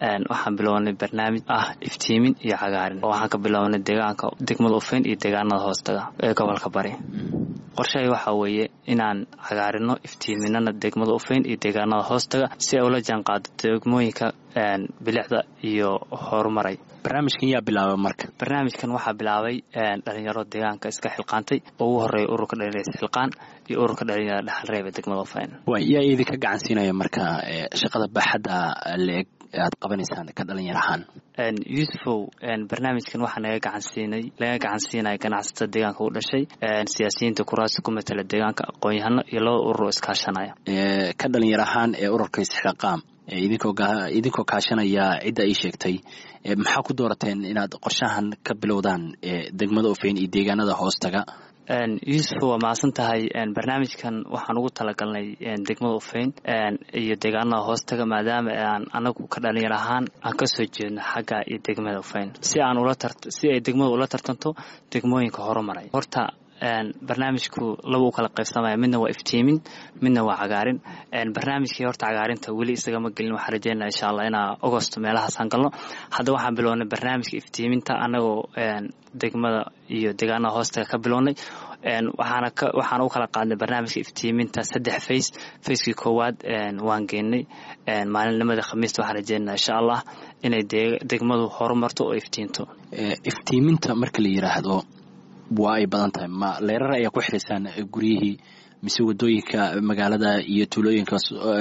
waxaan bilownay barnaamij ah iftiimin iyo cagaarin oo waxaan ka bilownay deegaanka degmada ufeyn iyo deegaanada hoostaga ee gobolka bari qorshahay waxaa weeye inaan cagaarino iftiiminana degmada ufeyn iyo deegaanada hoostaga si ay ula jaanqaado degmooyinka bilicda iyo horumaray barnaamijkan yaa bilaaba marka barnaamijkan waxaa bilaabay dhalinyaro deegaanka iska xilqaantay oo ugu horeeya ururka dhalinyarada xilqaan iyo ururka dhalinyarada dhexalreeb ee degmada ufeyn yaa idinka gacansiinaya marka shaqada baaxadda leeg aad qabanaysaan ka dhalinyar ahaan yuusufow barnaamijkan waxaa naga gacansiinay laga gacansiinaya ganacsatada deegaanka u dhashay siyaasiyiinta kuraasi ku matala deegaanka aqoon-yahano iyo laba urur oo iskaashanaya ka dhalinyar ahaan ee ururka isxilqaam idinkoo kaashanaya cidda ay sheegtay maxaa ku doorateen inaad qorshahan ka bilowdaan degmada ufeyn iyo deegaanada hoostaga yuusuf waa mahadsan tahay barnaamijkan waxaan ugu talagalnay degmada ufeyn iyo deegaanada hoostaga maadaama aan anagu ka dhalinyar ahaan aan kasoo jeedno xagga iyo degmada ufeyn si aan si ay degmada ula tartanto degmooyinka horumaray horta barnaamijku laba u kala qaybsamaya midna waa iftiimin midna waa cagaarin barnaamijkii horta cagaarinta weli isagama gelin waxaan rajeynaa insha allah inaa agosto meelahaasaan galno hadda waxaan bilownay barnaamijka iftiiminta anagoo degmada iyo deegaanada hoostaga ka bilownay waxaana u kala qaadnay barnaamijka iftiiminta saddex fays fayskii koowaad waan geenay maalinimada khamiista waxaan rajeynaa insha allah inay degmadu horumarto oo iftiinto iftiiminta marka la yiraahdo waa ay badan tahay ma leerar ayaa ku xiraysaan guryihii mise wadooyinka magaalada iyo tuulooyinka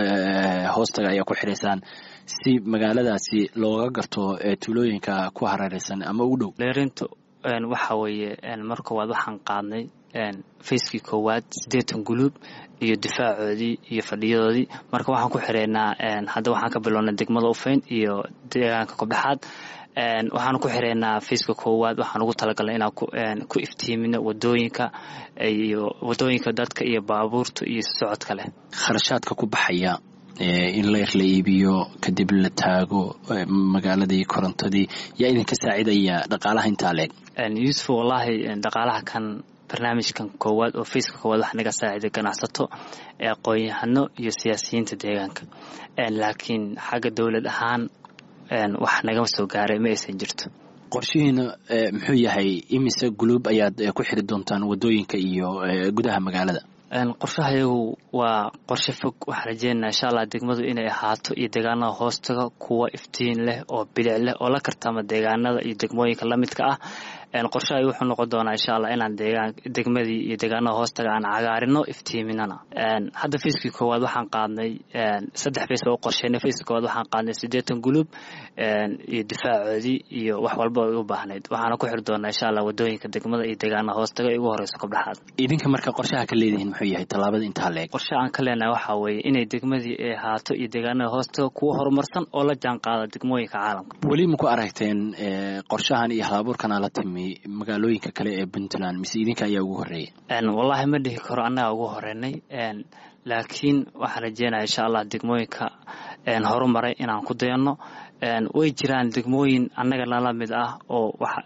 hoostaga ayaa ku xiraysaan si magaaladaasi looga garto tuulooyinka ku hareeraysan ama u dhow leerintu waxa weeye mar koowaad waxaan qaadnay fayskii koowaad siddeetan guluub iyo difaacoodii iyo fadhiyadoodii marka waxaan ku xireynaa hadda waxaan ka bilownay degmada ufeyn iyo deegaanka kobdhexaad waxaan ku xireynaa fayska koowaad waxaan ugu talagalnay inaan ku iftiimino wadooyinka iyo wadooyinka dadka iyo baabuurta iyo socodka leh kharashaadka ku baxaya in leer la iibiyo kadib la taago magaaladii korontadii yaa idinka saacidaya dhaqaalaha intaa leeg yuusuf wallaahi dhaqaalaha kan barnaamijkan koowaad oo fayska koowaad wax naga saaciday ganacsato aqoon-yahano iyo siyaasiyiinta deegaanka laakiin xagga dowlad ahaan wax nagama soo gaaray ma aysan jirto qorshihiina muxuu yahay imise guluub ayaad ku xiri doontaan wadooyinka iyo gudaha magaalada qorshaha iyagu waa qorshe fog waxaan rajeynaa insha allah degmadu inay ahaato iyo deegaanada hoostaga kuwa iftiin leh oo bilic leh oo la kartama deegaanada iyo degmooyinka lamidka ah qorshahay wuxuu noqon doonaa insha allah inaan degmadii iyo deegaanada hoostaga aan cagaarino iftiiminana hadda fayskii koowaad waxaan qaadnay saddex fays oo qorsheynay fayskii koowaad waxaan qaadnay siddeetan guluub iyo difaacoodii iyo wax walba ay u baahnayd waxaana ku xiri doonaa insha allah wadooyinka degmada iyo deegaanada hoostaga ay ugu horeyso kobdhexaad idinka marka qorshaha ka leedihiin muxuu yahay tallaabada intaa leeg qorshe aan ka leenahay waxaa weeye inay degmadii ay ahaato iyo deegaanada hoostaga kuwa horumarsan oo la jaan qaada degmooyinka caalamka weli maku aragteen qorshahan iyo halabuurkan ala timi magaalooyinka kale ee puntland mise idinka ayaa ugu horeeya wallaahi ma dhihi karo annagaa ugu horeynay laakiin waxaan rajeynaya insha allah degmooyinka horumaray inaan ku dayanno way jiraan degmooyin annaga nala mid ah oo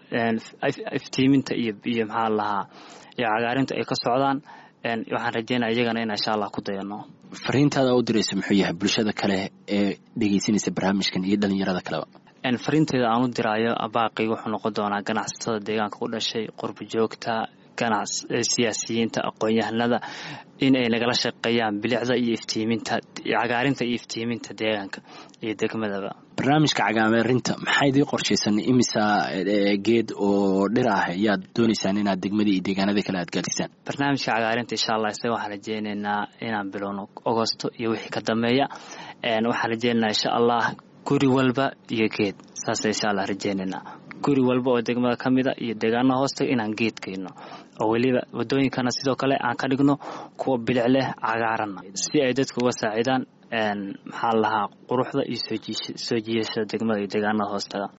iftiiminta iyo iyo maxaa lahaa iyo cagaarinta ay ka socdaan waxaan rajeynaya iyagana in insha allah ku dayanno fariintaada u diraysa muxuu yahay bulshada kale ee dhegeysanaysa barnaamijkan iyo dhalinyarada kaleba fariinteeda aan u diraayo baaqi wuxuu noqon doonaa ganacsatada deegaanka ku dhashay qurba joogta ganac siyaasiyiinta aqoon-yahanada in ay nagala shaqeeyaan bilicda iyo iftiiminta cagaarinta iyo iftiiminta deegaanka iyo degmadaba barnaamijka cagaarinta maxaa idii qorshaysan imisa geed oo dhir ah ayaad doonaysaan inaad degmadii iyo deegaanada kale aad gaadisaan barnaamijka cagaarinta insha allah isaga waxaan rajeyneynaa inaan bilowno agosto iyo wixii ka dambeeya waxaan rajeyneynaa insha allah guri walba iyo geed saas insha allah rajeyneynaa guri walba oo degmada ka mida iyo deegaanaha hoostaga inaan geed geyno oo weliba wadooyinkana sidoo kale aan ka dhigno kuwa bilic leh cagaaranna si ay dadka uga saacidaan maxaa lahaa quruxda iyo soo jiishada degmada iyo deegaanada hoostaga